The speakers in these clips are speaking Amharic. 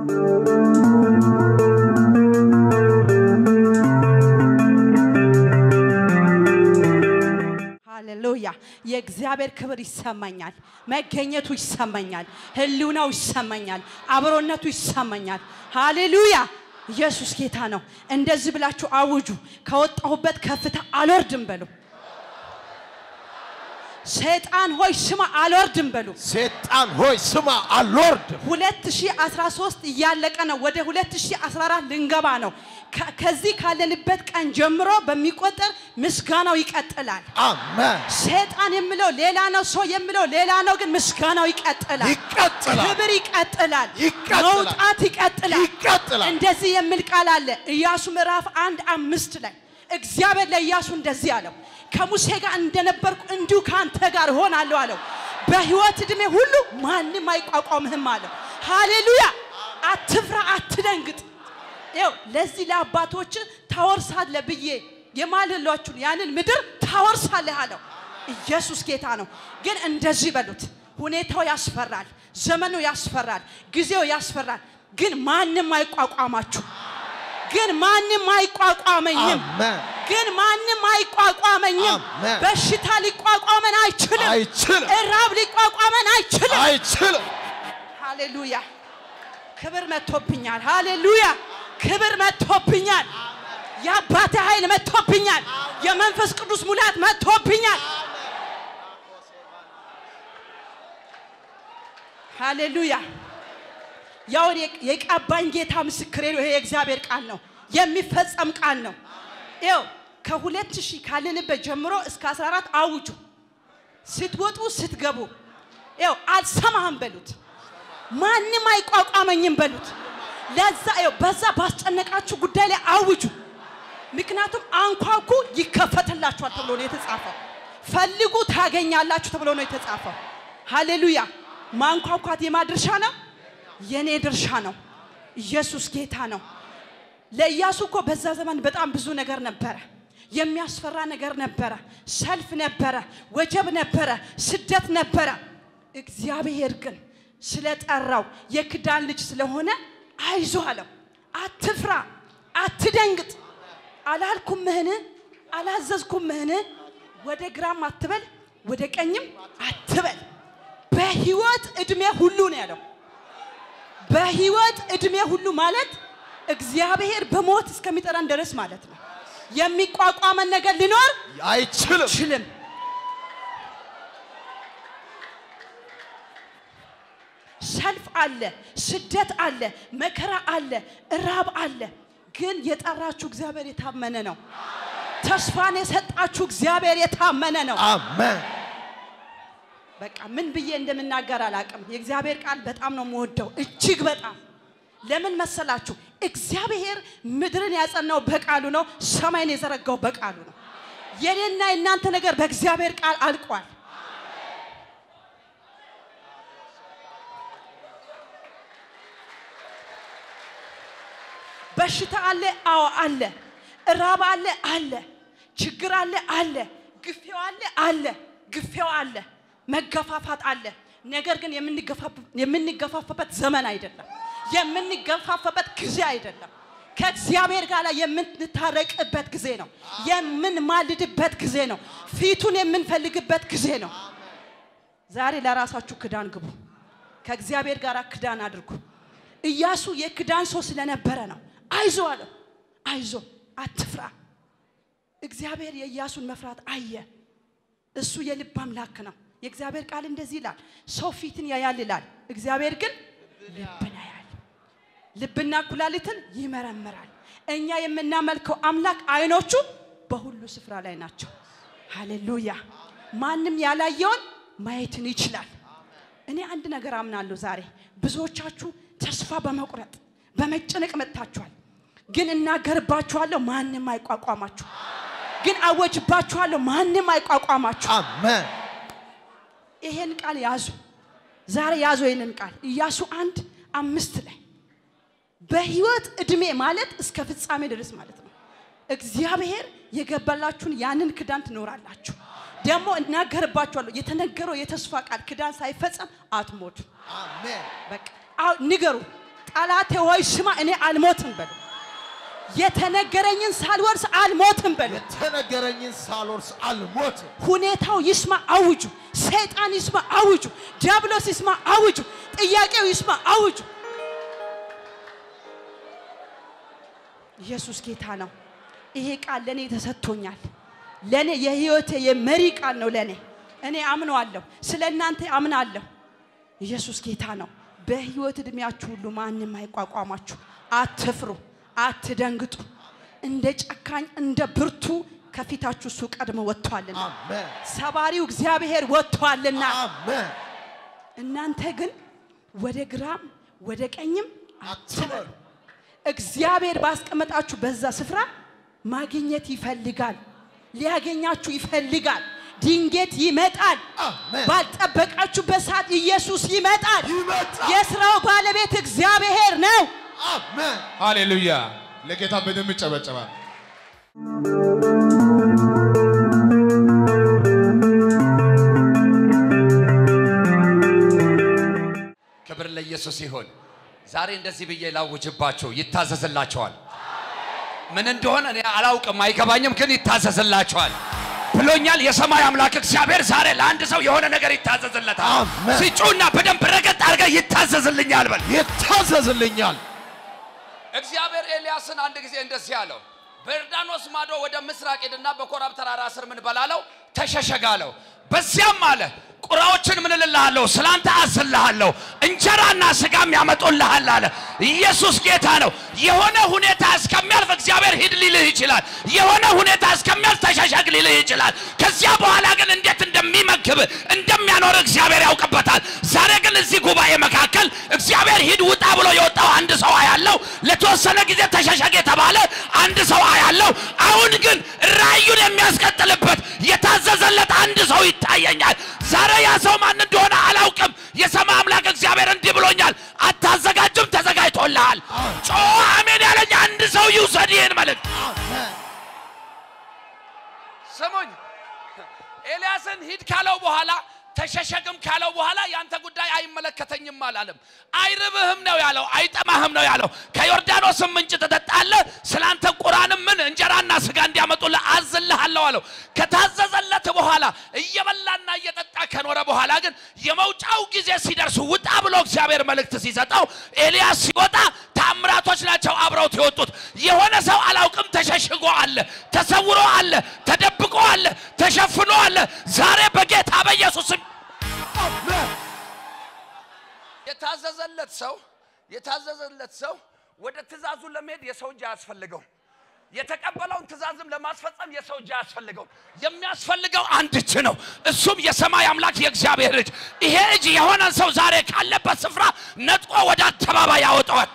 ሃሌሉያ! የእግዚአብሔር ክብር ይሰማኛል፣ መገኘቱ ይሰማኛል፣ ህልውናው ይሰማኛል፣ አብሮነቱ ይሰማኛል። ሃሌሉያ! ኢየሱስ ጌታ ነው። እንደዚህ ብላችሁ አውጁ። ከወጣሁበት ከፍታ አልወርድም በሉ። ሰይጣን ሆይ ስማ አልወርድም በሉ። ሰይጣን ሆይ ስማ አልወርድም። 2013 እያለቀ ነው። ወደ 2014 ልንገባ ነው። ከ- ከዚህ ካለንበት ቀን ጀምሮ በሚቆጠር ምስጋናው ይቀጥላል። አሜን። ሰይጣን የሚለው ሌላ ነው፣ ሰው የሚለው ሌላ ነው። ግን ምስጋናው ይቀጥላል፣ ይቀጥላል። ክብር ይቀጥላል፣ ይቀጥላል። መውጣት ይቀጥላል። ይቀጥላል። እንደዚህ የሚል ቃል አለ ኢያሱ ምዕራፍ አንድ አምስት ላይ እግዚአብሔር ለኢያሱ እንደዚህ አለው፣ ከሙሴ ጋር እንደነበርኩ እንዲሁ ከአንተ ጋር እሆናለሁ አለው። በህይወት ዕድሜ ሁሉ ማንም አይቋቋምህም አለው። ሃሌሉያ! አትፍራ፣ አትደንግጥ። ይኸው ለዚህ ለአባቶች ታወርሳለህ ብዬ የማልሏችሁን ያንን ምድር ታወርሳለህ አለው። ኢየሱስ ጌታ ነው። ግን እንደዚህ በሉት፣ ሁኔታው ያስፈራል፣ ዘመኑ ያስፈራል፣ ጊዜው ያስፈራል። ግን ማንም አይቋቋማችሁ። ግን ማንም አይቋቋመኝም። አሜን። ግን ማንም አይቋቋመኝም። አሜን። በሽታ ሊቋቋመን አይችልም። አይችልም። እራብ ሊቋቋመን አይችልም። አይችልም። ሃሌሉያ! ክብር መጥቶብኛል። ሃሌሉያ! ክብር መጥቶብኛል። የአባቴ ኃይል መጥቶብኛል። የመንፈስ ቅዱስ ሙላት መጥቶብኛል። ሃሌሉያ! ያው እኔ- የቀባኝ ጌታ ምስክሬ ነው። ይሄ የእግዚአብሔር ቃል ነው፣ የሚፈጸም ቃል ነው። ይኸው ከሁለት ሺህ ካለንበት ጀምሮ እስከ 14 አውጁ። ስትወጡ ስትገቡ ይኸው አልሰማህም በሉት። ማንም አይቋቋመኝም በሉት። ለዛ ይኸው በዛ ባስጨነቃችሁ ጉዳይ ላይ አውጁ። ምክንያቱም አንኳኩ ይከፈትላችኋል ተብሎ ነው የተጻፈው። ፈልጉ ታገኛላችሁ ተብሎ ነው የተጻፈው። ሃሌሉያ! ማንኳኳት የማ ድርሻ ነው? የኔ ድርሻ ነው። ኢየሱስ ጌታ ነው። ለኢያሱ እኮ በዛ ዘመን በጣም ብዙ ነገር ነበረ። የሚያስፈራ ነገር ነበረ። ሰልፍ ነበረ፣ ወጀብ ነበረ፣ ስደት ነበረ። እግዚአብሔር ግን ስለጠራው የክዳን ልጅ ስለሆነ አይዞ አለው። አትፍራ፣ አትደንግጥ። አላልኩምህን? አላዘዝኩምህን? ወደ ግራም አትበል፣ ወደ ቀኝም አትበል። በህይወት እድሜ ሁሉ ነው ያለው። በህይወት እድሜ ሁሉ ማለት እግዚአብሔር በሞት እስከሚጠራን ድረስ ማለት ነው። የሚቋቋመን ነገር ሊኖር አይችልም። አይችልም። ሰልፍ አለ፣ ስደት አለ፣ መከራ አለ፣ እራብ አለ። ግን የጠራችሁ እግዚአብሔር የታመነ ነው። ተስፋን የሰጣችሁ እግዚአብሔር የታመነ ነው። አሜን። በቃ ምን ብዬ እንደምናገር አላውቅም። የእግዚአብሔር ቃል በጣም ነው የምወደው፣ እጅግ በጣም ለምን መሰላችሁ? እግዚአብሔር ምድርን ያጸናው በቃሉ ነው፣ ሰማይን የዘረጋው በቃሉ ነው። የኔና የእናንተ ነገር በእግዚአብሔር ቃል አልቋል። በሽታ አለ፣ አዎ አለ። እራብ አለ፣ አለ። ችግር አለ፣ አለ። ግፌው አለ፣ አለ። ግፌው አለ። መገፋፋት አለ። ነገር ግን የምንገፋፍ- የምንገፋፋበት ዘመን አይደለም። የምንገፋፋበት ጊዜ አይደለም። ከእግዚአብሔር ጋር የምንታረቅበት ጊዜ ነው። የምንማልድበት ጊዜ ነው። ፊቱን የምንፈልግበት ጊዜ ነው። ዛሬ ለራሳችሁ ክዳን ግቡ። ከእግዚአብሔር ጋር ክዳን አድርጉ። ኢያሱ የክዳን ሰው ስለነበረ ነው። አይዞ አለው። አይዞ አትፍራ። እግዚአብሔር የኢያሱን መፍራት አየ። እሱ የልብ አምላክ ነው። የእግዚአብሔር ቃል እንደዚህ ይላል፣ ሰው ፊትን ያያል ይላል፣ እግዚአብሔር ግን ልብን ያያል። ልብና ኩላሊትን ይመረምራል። እኛ የምናመልከው አምላክ አይኖቹ በሁሉ ስፍራ ላይ ናቸው። ሃሌሉያ! ማንም ያላየውን ማየትን ይችላል። እኔ አንድ ነገር አምናለሁ። ዛሬ ብዙዎቻችሁ ተስፋ በመቁረጥ በመጨነቅ መጥታችኋል። ግን እናገርባችኋለሁ፣ ማንም አይቋቋማችሁ። ግን አወጅባችኋለሁ፣ ማንም አይቋቋማችሁ። አሜን። ይሄን ቃል ያዙ። ዛሬ ያዙ ይሄንን ቃል ኢያሱ አንድ አምስት ላይ በህይወት እድሜ ማለት እስከ ፍጻሜ ድረስ ማለት ነው። እግዚአብሔር የገባላችሁን ያንን ክዳን ትኖራላችሁ። ደግሞ እናገርባችኋለሁ የተነገረው የተስፋ ቃል ክዳን ሳይፈጸም አትሞቱ። አሜን። በቃ አዎ፣ ንገሩ፣ ጠላቴ ሆይ ስማ፣ እኔ አልሞትም በሉ። የተነገረኝን ሳልወርስ አልሞትም በሉ። የተነገረኝን ሳልወርስ አልሞትም። ሁኔታው ይስማ አውጁ። ሰይጣን ይስማ አውጁ። ዲያብሎስ ይስማ አውጁ። ጥያቄው ይስማ አውጁ። ኢየሱስ ጌታ ነው። ይሄ ቃል ለእኔ ተሰጥቶኛል። ለእኔ የህይወቴ የመሪ ቃል ነው። ለእኔ እኔ አምነዋለሁ። ስለ እናንተ አምናለሁ። ኢየሱስ ጌታ ነው። በህይወት እድሜያችሁ ሁሉ ማንም አይቋቋማችሁ። አትፍሩ፣ አትደንግጡ። እንደ ጨካኝ እንደ ብርቱ ከፊታችሁ እሱ ቀድሞ ወጥቷልና አሜን ሰባሪው እግዚአብሔር ወጥቷልና አሜን። እናንተ ግን ወደ ግራም ወደ ቀኝም አትበሉ። እግዚአብሔር ባስቀመጣችሁ በዛ ስፍራ ማግኘት ይፈልጋል። ሊያገኛችሁ ይፈልጋል። ድንገት ይመጣል። አሜን። ባልጠበቃችሁበት ሰዓት ኢየሱስ ይመጣል። ይመጣል። የስራው ባለቤት እግዚአብሔር ነው። አሜን። ሃሌሉያ! ለጌታ በደንብ ይጨበጨባል። ክብር ለኢየሱስ ይሁን። ዛሬ እንደዚህ ብዬ ላውጅባቸው፣ ይታዘዝላቸዋል። ምን እንደሆነ እኔ አላውቅም፣ አይገባኝም፣ ግን ይታዘዝላቸዋል ብሎኛል የሰማይ አምላክ እግዚአብሔር። ዛሬ ለአንድ ሰው የሆነ ነገር ይታዘዝለታል። አሜን። ሲጩና በደንብ ረገጥ አድርገህ ይታዘዝልኛል በል። ይታዘዝልኛል። እግዚአብሔር ኤልያስን አንድ ጊዜ እንደዚህ አለው፣ በዮርዳኖስ ማዶ ወደ ምስራቅ ሄድና በኮራብ ተራራ ስር ምን በላለው ተሸሸጋለው። በዚያም አለ ቁራዎችን ምን እልልሃለሁ ስላንተ አዝልሃለሁ፣ እንጀራና ስጋም ያመጡልሃል አለ። ኢየሱስ ጌታ ነው። የሆነ ሁኔታ እስከሚያልፍ እግዚአብሔር ሂድ ሊልህ ይችላል። የሆነ ሁኔታ እስከሚያልፍ ተሸሸግ ሊልህ ይችላል። ከዚያ በኋላ ግን እንዴት እንደሚመግብ እንደሚያኖር እግዚአብሔር ያውቅበታል። ዛሬ ግን እዚህ ጉባኤ መካከል እግዚአብሔር ሂድ ውጣ ብሎ የወጣው አንድ ሰው አያለው። ለተወሰነ ጊዜ ተሸሸግ የተባለ አንድ ሰው አያለው። አሁን ግን ራእዩን የሚያስቀጥልበት የታዘዘለት አንድ ሰው ይታየኛል። ዛሬ ያ ሰው ማን እንደሆነ አላውቅም። የሰማይ አምላክ እግዚአብሔር እንዲህ ብሎኛል፣ አታዘጋጅም፣ ተዘጋጅቶልሃል። ጮ አሜን ያለኝ አንድ ሰው ይውሰድ ይህን መልእክት። አሜን። ስሙኝ ኤልያስን ሂድ ካለው በኋላ ተሸሸግም ካለው በኋላ ያንተ ጉዳይ አይመለከተኝም አላለም። አይርብህም ነው ያለው፣ አይጠማህም ነው ያለው። ከዮርዳኖስም ምንጭ ትጠጣለህ፣ ስላንተ ቁራንም ምን እንጀራና ስጋ እንዲያመጡልህ አዝልሃለሁ አለው። ከታዘዘለት በኋላ እየበላና እየጠጣ ከኖረ በኋላ ግን የመውጫው ጊዜ ሲደርስ ውጣ ብሎ እግዚአብሔር መልእክት ሲሰጠው ኤልያስ ሲወጣ ታምራቶች ናቸው አብረውት የወጡት። የሆነ ሰው አላውቅም ተሸሽጎ አለ፣ ተሰውሮ አለ፣ ተደብቆ አለ፣ ተሸፍኖ አለ። ዛሬ በጌታ በኢየሱስም አሜን። የታዘዘለት ሰው የታዘዘለት ሰው ወደ ትእዛዙ ለመሄድ የሰው እጅ አያስፈልገው። የተቀበለውን ትእዛዝም ለማስፈጸም የሰው እጅ አያስፈልገው። የሚያስፈልገው አንድ እጅ ነው። እሱም የሰማይ አምላክ የእግዚአብሔር እጅ። ይሄ እጅ የሆነን ሰው ዛሬ ካለበት ስፍራ ነጥቆ ወደ አደባባይ ያወጣዋል።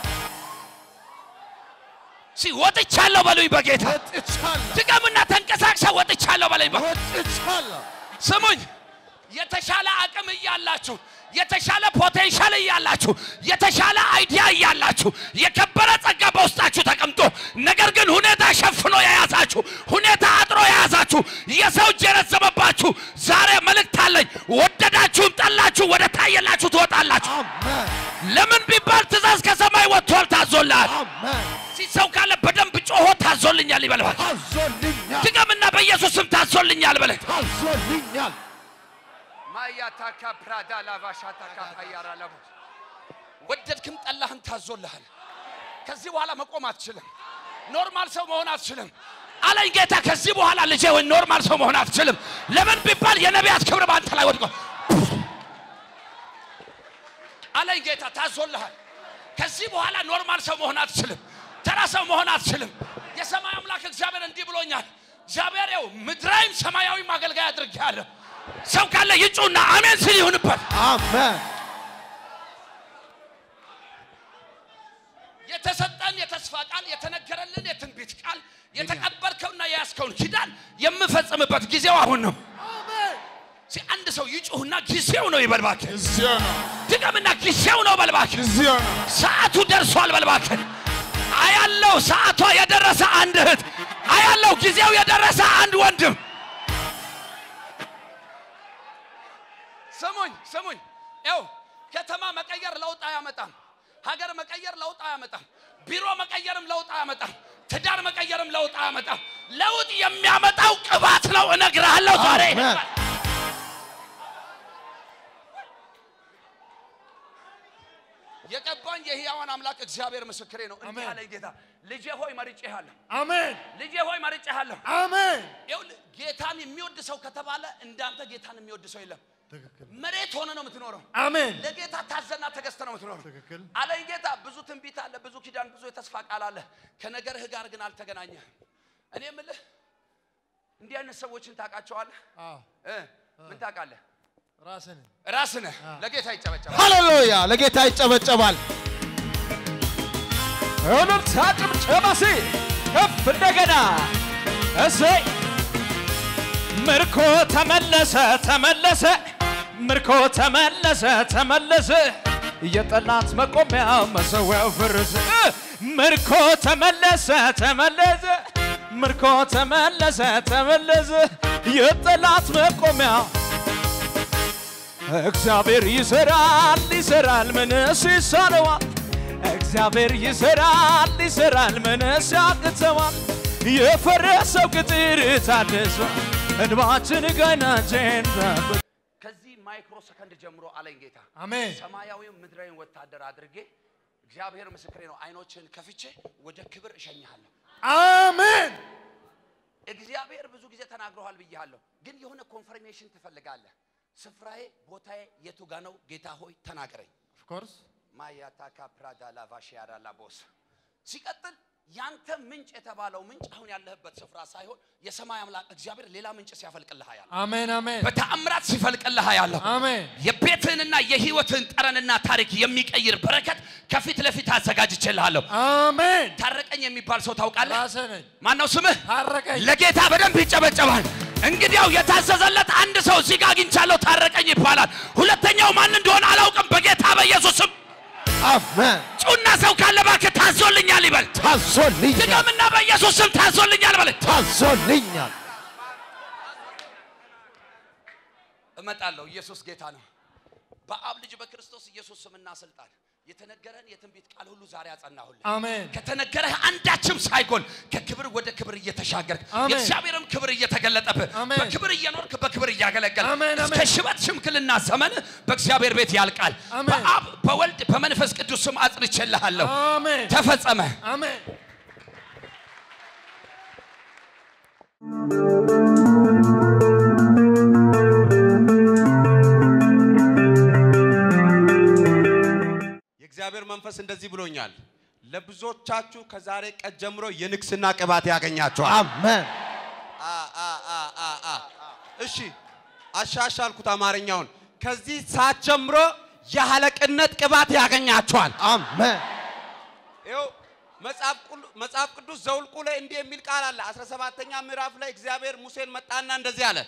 ሲ ወጥቻለሁ በሉኝ በጌታ ወጥቻለሁ። ድገምና ተንቀሳቅሰ ወጥቻለሁ በሉኝ በ- ወጥቻለሁ። ስሙኝ የተሻለ አቅም እያላችሁ የተሻለ ፖቴንሻል እያላችሁ የተሻለ አይዲያ እያላችሁ የከበረ ጸጋ በውስጣችሁ ተቀምጦ ነገር ግን ሁኔታ ሸፍኖ የያዛችሁ ሁኔታ አጥሮ የያዛችሁ የሰው እጅ የረዘመባችሁ ዛሬ መልእክት አለኝ። ወደዳችሁም ጠላችሁ ወደ ታየላችሁ ትወጣላችሁ። አሜን። ለምን ቢባል ትእዛዝ ከሰማይ ወጥቷል፣ ታዞልሃል። አሜን። እስኪ ሰው ካለ በደንብ ጮሆ ታዞልኛል ይበልባል። ታዞልኛል። ድገምና በኢየሱስ ስም ታዞልኛል በለ ታዞልኛል። ማያታካ ፕራዳ ላቫሻታካ ፓያራ ለቡ ወደድክም ጠላህም ታዞልሃል። ከዚህ በኋላ መቆም አትችልም። ኖርማል ሰው መሆን አትችልም አለኝ ጌታ። ከዚህ በኋላ ልጄ ወይ ኖርማል ሰው መሆን አትችልም። ለምን ቢባል የነቢያት ክብር በአንተ ላይ ወድቆ አለኝ ጌታ። ታዞልሃል። ከዚህ በኋላ ኖርማል ሰው መሆን አትችልም። ተራ ሰው መሆን አትችልም። የሰማይ አምላክ እግዚአብሔር እንዲህ ብሎኛል። እግዚአብሔር ይኸው ምድራዊም ሰማያዊም አገልጋይ አድርጌሃለሁ። ሰው ካለ ይጩና አሜን ሲል ይሁንበት። አሜን። የተሰጠን የተስፋ ቃል የተነገረልን የትንቢት ቃል የተቀበልከውና የያዝከውን ኪዳን የምፈጽምበት ጊዜው አሁን ነው። እስኪ አንድ ሰው ይጩህና ጊዜው ነው ይበልባክ። ጊዜው ነው፣ ድገምና ጊዜው ነው በልባክ። ጊዜው ነው። ሰዓቱ ደርሷል በልባክ። አያለው ሰዓቷ የደረሰ አንድ እህት አያለው ጊዜው የደረሰ አንድ ወንድም ስሙኝ ስሙኝ፣ ያው ከተማ መቀየር ለውጥ አያመጣም። ሀገር መቀየር ለውጥ አያመጣም። ቢሮ መቀየርም ለውጥ አያመጣም። ትዳር መቀየርም ለውጥ አያመጣም። ለውጥ የሚያመጣው ቅባት ነው። እነግርሃለሁ ዛሬ አሜን። የቀባኝ የሕያዋን አምላክ እግዚአብሔር ምስክሬ ነው። እንዲህ አሜን። አለኝ ጌታ፣ ልጄ ሆይ መርጬሃለሁ፣ አሜን ልጄ ሆይ መርጬሃለሁ። አሜን ይኸውልህ ጌታን የሚወድ ሰው ከተባለ እንዳንተ ጌታን የሚወድ ሰው የለም። ትክክል መሬት ሆነ ነው የምትኖረው። አሜን ለጌታ ታዘና ተገዝተ ነው የምትኖረው። ትክክል አለኝ ጌታ። ብዙ ትንቢት አለ፣ ብዙ ኪዳን፣ ብዙ የተስፋ ቃል አለ። ከነገርህ ጋር ግን አልተገናኘህም። እኔ የምልህ እንዲህ አይነት ሰዎችን ታውቃቸዋለህ? አዎ እ ምን ታውቃለህ? ራስን ራስህ ነህ። ለጌታ ይጨበጨባል። ሃሌሉያ ለጌታ ይጨበጨባል እልልታ ጭብጨባ ሲ ከፍ እንደገና እሰይ ምርኮ ተመለሰ ተመለሰ ምርኮ ተመለሰ ተመለሰ የጠላት መቆሚያ መሰዊያው ፍርስ ምርኮ ተመለሰ ተመለሰ ምርኮ ተመለሰ ተመለሰ የጠላት መቆሚያ እግዚአብሔር ይሰራል ይሰራል ምንስ ይሳነዋል? እግዚአብሔር ይሰራል ይሰራል ምንስ ያቅተዋል? የፈረሰው ቅጥር ታድሷል። እንባችን ገናችን ከዚህ ማይክሮ ሰከንድ ጀምሮ አለኝ ጌታ አሜን ሰማያዊው ምድራዊን ወታደር አድርጌ እግዚአብሔር ምስክሬ ነው። አይኖችን ከፍቼ ወደ ክብር እሸኝሃለሁ። አሜን እግዚአብሔር ብዙ ጊዜ ተናግረዋል ብያለሁ፣ ግን የሆነ ኮንፈርሜሽን ትፈልጋለህ። ስፍራዬ ቦታዬ የቱ ጋ ነው? ጌታ ሆይ ተናገረኝ። ኦፍ ኮርስ ማያታካ ፕራዳ ላቫሽያዳ ላቦስ ሲቀጥል ያንተ ምንጭ የተባለው ምንጭ አሁን ያለህበት ስፍራ ሳይሆን የሰማይ አምላክ እግዚአብሔር ሌላ ምንጭ ሲያፈልቅልህ ያለ አሜን አሜን በተአምራት ሲፈልቅልህ ያለሁ አሜን የቤትህንና የህይወትህን ጠረንና ታሪክ የሚቀይር በረከት ከፊት ለፊት አዘጋጅቼልሃለሁ። አሜን ታረቀኝ የሚባል ሰው ታውቃለህ? ራሴ ነኝ ማነው ስምህ? ታረቀኝ ለጌታ በደንብ ይጨበጨባል። እንግዲያው የታዘዘለት አንድ ሰው እዚህ ጋር አግኝቻለሁ፣ ታረቀኝ ይባላል። ሁለተኛው ማን እንደሆነ አላውቅም። በጌታ በኢየሱስ ስም አሜን ጩና ሰው ካለ እባክህ ታዞልኛል ይበል። ታዞልኛል ድገምና በኢየሱስ ስም ታዞልኛል በል። ታዞልኛል እመጣለሁ። ኢየሱስ ጌታ ነው። በአብ ልጅ በክርስቶስ ኢየሱስ ስምና ስልጣን የተነገረን የትንቢት ቃል ሁሉ ዛሬ አጸናሁልህ። አሜን ከተነገረህ አንዳችም ሳይጎል ከክብር ወደ ክብር እየተሻገርክ አሜን። የእግዚአብሔርም ክብር እየተገለጠብህ አሜን። በክብር እየኖርክ በክብር እያገለገልክ አሜን፣ እስከ አሜን። ሽበት ሽምግልና ዘመን በእግዚአብሔር ቤት ያልቃል። አሜን። በአብ በወልድ በመንፈስ ቅዱስ ስም አጽንቼልሃለሁ። አሜን ተፈጸመ። አሜን የእግዚአብሔር መንፈስ እንደዚህ ብሎኛል። ለብዙዎቻችሁ ከዛሬ ቀን ጀምሮ የንግስና ቅባት ያገኛቸዋል። አሜን አ አ አ አ አ እሺ አሻሻልኩት አማርኛውን። ከዚህ ሰዓት ጀምሮ የአለቅነት ቅባት ያገኛቸዋል። አሜን ይኸው መጽሐፍ ቅሉ- መጽሐፍ ቅዱስ ዘውልቁ ላይ እንዲህ የሚል ቃል አለ። 17ኛ ምዕራፍ ላይ እግዚአብሔር ሙሴን መጣና እንደዚህ አለ፣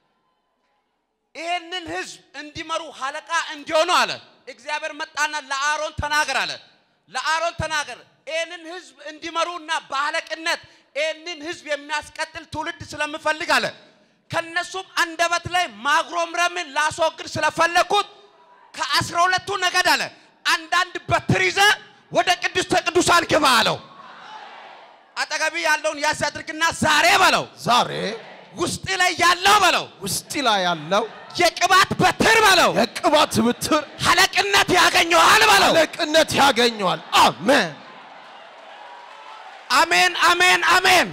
ይህንን ህዝብ እንዲመሩ አለቃ እንዲሆኑ አለ። እግዚአብሔር መጣና ለአሮን ተናገር አለ። ለአሮን ተናገር ይህንን ህዝብ እንዲመሩና በአለቅነት ይህንን ህዝብ የሚያስቀጥል ትውልድ ስለምፈልግ አለ። ከነሱም አንደበት ላይ ማጉረምረምን ላስወግድ ስለፈለግኩት ከአስራ ሁለቱ ነገድ አለ አንዳንድ በትር ይዘህ ወደ ቅድስተ ቅዱሳን ግባ አለው። አጠገቢ ያለውን ያዝ አድርግና ዛሬ በለው ዛሬ ውስጥ ላይ ያለው በለው ውስጥ ላይ ያለው የቅባት በትር በለው የቅባት ብትር ሀለቅነት ያገኘዋል በለው። አለቅነት ያገኘዋል አሜን አሜን አሜን አሜን።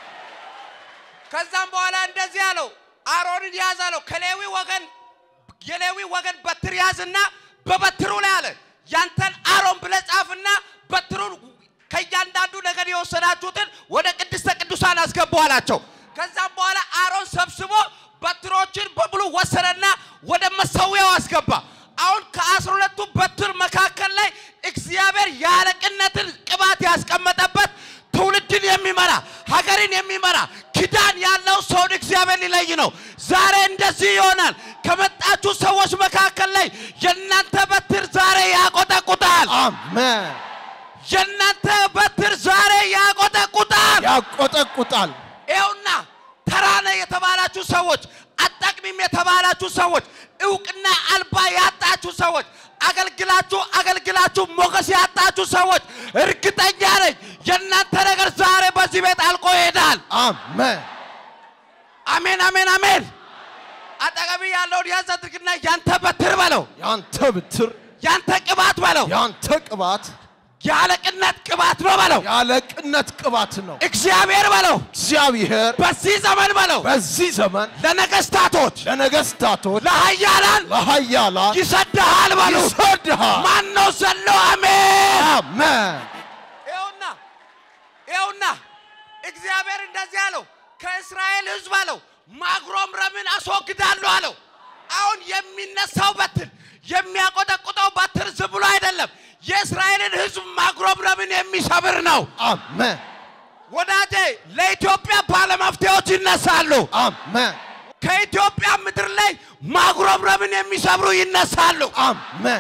ከዛም በኋላ እንደዚህ አለው፣ አሮንን ያዝ አለው። ከሌዊ ወገን የሌዊ ወገን በትር ያዝና በበትሩ ላይ አለ ያንተን አሮን ብለህ ጻፍና በትሩን ከእያንዳንዱ ነገድ የወሰዳችሁትን ወደ ቅድስተ ቅዱሳን አስገቡ አላቸው። ከዛም በኋላ አሮን ሰብስቦ በትሮችን በሙሉ ወሰደና ወደ መሰዊያው አስገባ። አሁን ከአስራ ሁለቱ በትር መካከል ላይ እግዚአብሔር የአለቅነትን ቅባት ያስቀመጠበት ትውልድን የሚመራ ሀገርን የሚመራ ኪዳን ያለው ሰውን እግዚአብሔር ሊለይ ነው። ዛሬ እንደዚህ ይሆናል። ከመጣችሁ ሰዎች መካከል ላይ የእናንተ በትር ዛሬ ያቆጠቁጣል። አሜን የእናንተ በትር ዛሬ ያቆጠቁጣል። ያቆጠቁጣል ይኸውና ተራነ የተባላችሁ ሰዎች፣ አጠቅሚም የተባላችሁ ሰዎች፣ እውቅና አልባ ያጣችሁ ሰዎች፣ አገልግላችሁ አገልግላችሁ ሞገስ ያጣችሁ ሰዎች እርግጠኛ ነኝ የእናንተ ነገር ዛሬ በዚህ ቤት አልቆ ይሄዳል። አሜን አሜን፣ አሜን፣ አሜን። አጠገቢ ያለውን ያዝ አድርግና ያንተ በትር በለው፣ ያንተ ብትር ያንተ ቅባት በለው፣ ያንተ ቅባት የአለቅነት ቅባት ነው በለው፣ ያለቅነት ቅባት ነው። እግዚአብሔር በለው፣ እግዚአብሔር በዚህ ዘመን በለው በዚህ ዘመን ለነገስታቶች ለነገስታቶች ለኃያላን ለኃያላን ይሰድሃል በሉ። ይሰድሃል። ማን ነው ዘሎ? አሜን። አሜን ይኸውና ይኸውና እግዚአብሔር እንደዚህ አለው፣ ከእስራኤል ሕዝብ አለው ማጉረምረምን አስወግዳለሁ አለው። አሁን የሚነሳው በትር የሚያቆጠቁጠው በትር ዝም ብሎ አይደለም፣ የእስራኤልን ሕዝብ ማጉረምረምን የሚሰብር ነው። አሜን ወዳጄ ለኢትዮጵያ ባለመፍትሄዎች ይነሳሉ። አሜን ከኢትዮጵያ ምድር ላይ ማጉረምረምን የሚሰብሩ ይነሳሉ። አሜን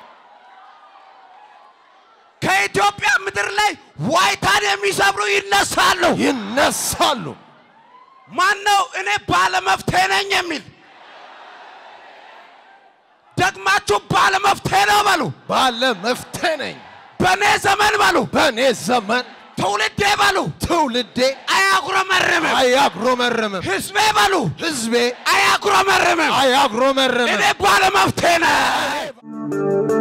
ከኢትዮጵያ ምድር ላይ ዋይታን የሚሰብሩ ይነሳሉ። ይነሳሉ። ማን ነው እኔ ባለመፍትሄ ነኝ የሚል? ደግማችሁ ባለመፍትሄ ነው በሉ። ባለ መፍትሄ ነኝ። በእኔ ዘመን በሉ፣ በእኔ ዘመን ትውልዴ በሉ ትውልዴ አያጉረመርምም። አያጉረመርምም። ህዝቤ በሉ ህዝቤ አያጉረመርምም። እኔ አያጉረመርምም። ባለመፍትሄ ነኝ።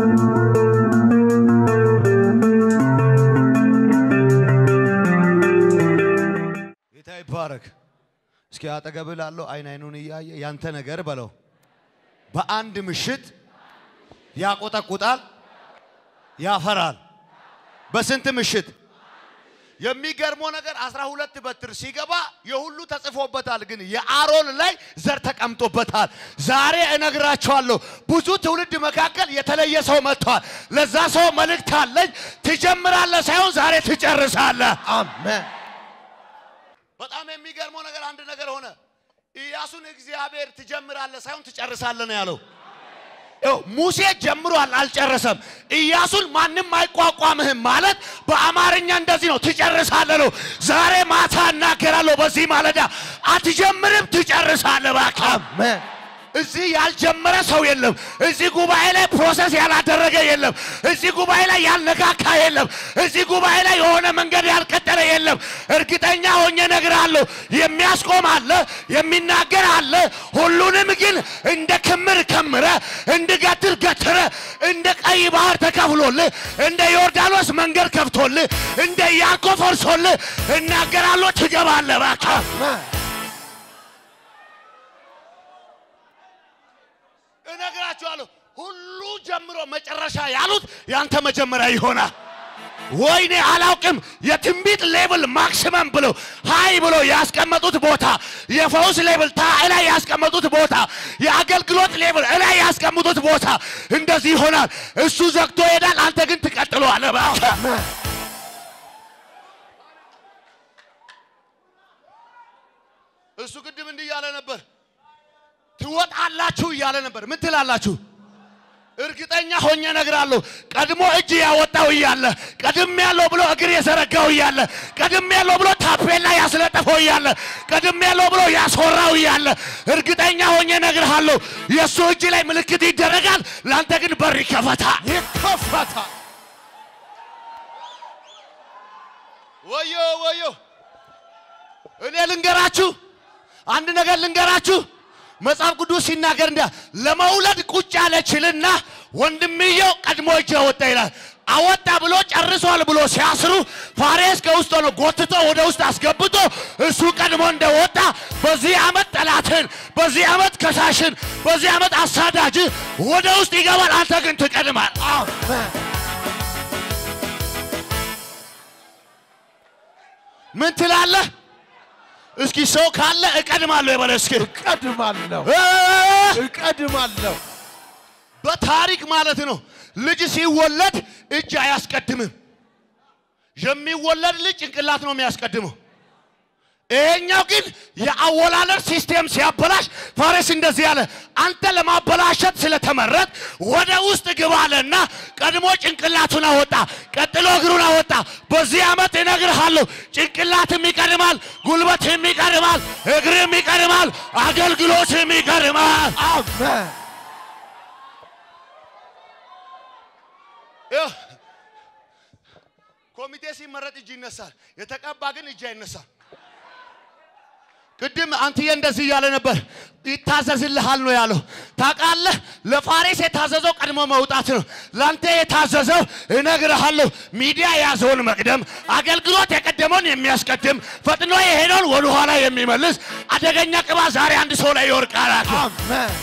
ጌታ ይባረክ። እስኪ አጠገብ ላለው አይን አይኑን እያየ ያንተ ነገር በለው በአንድ ምሽት ያቆጠቁጣል፣ ያፈራል። በስንት ምሽት? የሚገርመው ነገር አስራ ሁለት በትር ሲገባ የሁሉ ተጽፎበታል፣ ግን የአሮን ላይ ዘር ተቀምጦበታል። ዛሬ እነግራቸዋለሁ ብዙ ትውልድ መካከል የተለየ ሰው መጥቷል። ለዛ ሰው መልእክት አለኝ። ትጀምራለህ ሳይሆን ዛሬ ትጨርሳለህ። አሜን በጣም የሚገርመው ነገር አንድ ነገር ሆነ። ኢያሱን እግዚአብሔር ትጀምራለህ ሳይሆን ትጨርሳለህ ነው ያለው። ይኸው ሙሴ ጀምሯል፣ አልጨረሰም። ኢያሱን ማንም አይቋቋምህም ማለት በአማርኛ እንደዚህ ነው፣ ትጨርሳለህ ነው። ዛሬ ማታ እናገራለሁ። በዚህ ማለዳ አትጀምርም፣ ትጨርሳለህ። እባክህ አሜን እዚህ ያልጀመረ ሰው የለም። እዚህ ጉባኤ ላይ ፕሮሰስ ያላደረገ የለም። እዚህ ጉባኤ ላይ ያልነካካ የለም። እዚህ ጉባኤ ላይ የሆነ መንገድ ያልቀጠለ የለም። እርግጠኛ ሆኜ እነግርሃለሁ፣ የሚያስቆም አለ፣ የሚናገር አለ። ሁሉንም ግን እንደ ክምር ከምረ እንደ ገትር ገትረ እንደ ቀይ ባህር ተከፍሎልህ እንደ ዮርዳኖስ መንገድ ከፍቶልህ እንደ ያዕቆብ ፈርሶልህ እናገራለሁ። ትገባለህ እባክህ አሜን እነግራችኋለሁ ሁሉ ጀምሮ መጨረሻ ያሉት ያንተ መጀመሪያ ይሆናል። ወይኔ አላውቅም። የትንቢት ሌብል ማክሲመም ብሎ ሃይ ብሎ ያስቀመጡት ቦታ፣ የፈውስ ሌብል ታይ ላይ ያስቀመጡት ቦታ፣ የአገልግሎት ሌብል እላይ ያስቀመጡት ቦታ እንደዚህ ይሆናል። እሱ ዘግቶ ይሄዳል፣ አንተ ግን ትቀጥለዋለህ። እባክህ እሱ ቅድም እንዲህ እያለ ነበር ትወጣላችሁ እያለ ነበር። ምን ትላላችሁ? እርግጠኛ ሆኜ እነግራለሁ። ቀድሞ እጅ ያወጣው እያለ ቀድም ያለው ብሎ እግር የዘረጋው እያለ ቀድም ያለው ብሎ ታፔላ ያስለጠፈው እያለ ቀድም ያለው ብሎ ያስወራው እያለ እርግጠኛ ሆኜ እነግርሃለሁ የእሱ እጅ ላይ ምልክት ይደረጋል፣ ለአንተ ግን በር ይከፈታል። ይከፈታል። ወዮ ወዮ! እኔ ልንገራችሁ አንድ ነገር ልንገራችሁ። መጽሐፍ ቅዱስ ሲናገር እንዲያ ለመውለድ ቁጭ ያለችልና ወንድምየው ቀድሞ እጅ አወጣ ይላል። አወጣ ብሎ ጨርሷል ብሎ ሲያስሩ ፋሬስ ከውስጥ ሆኖ ጎትቶ ወደ ውስጥ አስገብቶ እሱ ቀድሞ እንደወጣ በዚህ ዓመት ጠላትን፣ በዚህ ዓመት ከሳሽን፣ በዚህ ዓመት አሳዳጅ ወደ ውስጥ ይገባል። አንተ ግን ትቀድማል። አሜን ምን ትላለህ? እስኪ ሰው ካለ እቀድማለሁ የበለ እስኪ እቀድማለሁ እ እቀድማለሁ። በታሪክ ማለት ነው። ልጅ ሲወለድ እጅ አያስቀድምም። የሚወለድ ልጅ ጭንቅላት ነው የሚያስቀድመው። ይሄኛው ግን የአወላለድ ሲስቴም ሲያበላሽ ፋሬስ እንደዚህ ያለ አንተ ለማበላሸት ስለተመረጥ ወደ ውስጥ ግባ አለና ቀድሞ ጭንቅላቱን አወጣ፣ ቀጥሎ እግሩን አወጣ። በዚህ ዓመት እነግርሃለሁ ጭንቅላትም ይቀድማል፣ ጉልበትም ይቀድማል፣ እግርም ይቀድማል፣ አገልግሎትም ይቀድማል። አሜን ይኸው፣ ኮሚቴ ሲመረጥ እጅ ይነሳል፣ የተቀባ ግን እጅ አይነሳም። ቅድም አንትዬ እንደዚህ እያለ ነበር፣ ይታዘዝልሃል ነው ያለው። ታውቃለህ፣ ለፋሬስ የታዘዘው ቀድሞ መውጣት ነው። ለአንተ የታዘዘው እነግርሃለሁ፣ ሚዲያ የያዘውን መቅደም፣ አገልግሎት የቀደመውን የሚያስቀድም፣ ፈጥኖ የሄደውን ወደኋላ የሚመልስ አደገኛ ቅባት ዛሬ አንድ ሰው ላይ ይወርቃል። አሜን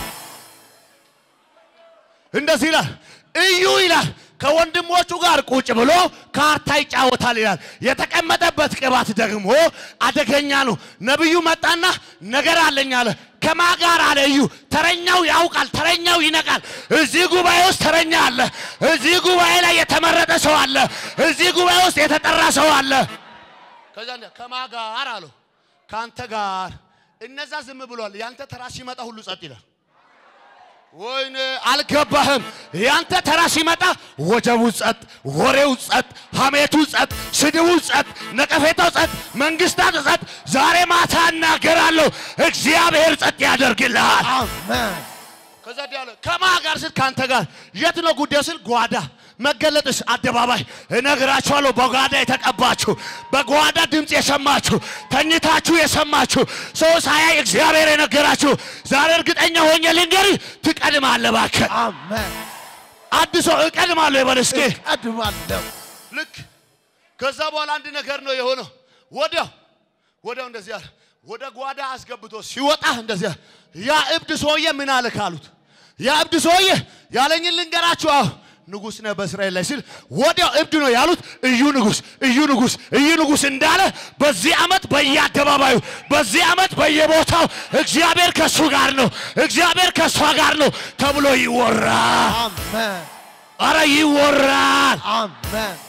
እንደዚህ ይላል እዩ ይላል ከወንድሞቹ ጋር ቁጭ ብሎ ካርታ ይጫወታል ይላል። የተቀመጠበት ቅባት ደግሞ አደገኛ ነው። ነቢዩ መጣና ነገር አለኝ አለ። ከማ ጋር አለ እዩ። ተረኛው ያውቃል፣ ተረኛው ይነቃል። እዚህ ጉባኤ ውስጥ ተረኛ አለ። እዚህ ጉባኤ ላይ የተመረጠ ሰው አለ። እዚህ ጉባኤ ውስጥ የተጠራ ሰው አለ። ከዛ እንደ ከማ ጋር አለው ከአንተ ጋር። እነዛ ዝም ብሏል። ያንተ ተራ ሲመጣ ሁሉ ጸጥ ይላል። ወይኔ አልገባህም። ያንተ ተራ ሲመጣ ወጀቡ ጸጥ፣ ወሬው ጸጥ፣ ሐሜቱ ጸጥ፣ ስድቡ ጸጥ፣ ነቀፌታው ጸጥ፣ መንግስታት ጸጥ። ዛሬ ማታ እናገራለሁ፣ እግዚአብሔር ጸጥ ያደርግልሃል። አሜን ከዛ ያለ ከማ ጋር ስል ከአንተ ጋር የት ነው ጉዳዩ ስል ጓዳ መገለጥስ አደባባይ እነግራችኋለሁ። በጓዳ የተቀባችሁ በጓዳ ድምፅ የሰማችሁ ተኝታችሁ የሰማችሁ ሰው ሳያይ እግዚአብሔር የነገራችሁ ዛሬ እርግጠኛ ሆኜ ልንገርህ ትቀድማለህ። እባክህ አሜን አዲስ ሰው እቀድማለሁ ይበል እስኪ። እቀድማለሁ ልክ ከዛ በኋላ አንድ ነገር ነው የሆነው። ወዲያው ወዲያው እንደዚህ አለ። ወደ ጓዳ አስገብቶ ሲወጣ እንደዚህ አለ። ያ እብድ ሰውዬ ምን አለ ካሉት፣ ያ እብድ ሰውዬ ያለኝን ልንገራችሁ። አሁ ንጉሥ ነህ በእስራኤል ላይ ሲል ወዲያው እብድ ነው ያሉት። እዩ ንጉሥ፣ እዩ ንጉሥ፣ እዩ ንጉሥ እንዳለ በዚህ ዓመት በየአደባባዩ በዚህ ዓመት በየቦታው እግዚአብሔር ከእሱ ጋር ነው፣ እግዚአብሔር ከእሷ ጋር ነው ተብሎ ይወራል። አሜን አረ ይወራል። አሜን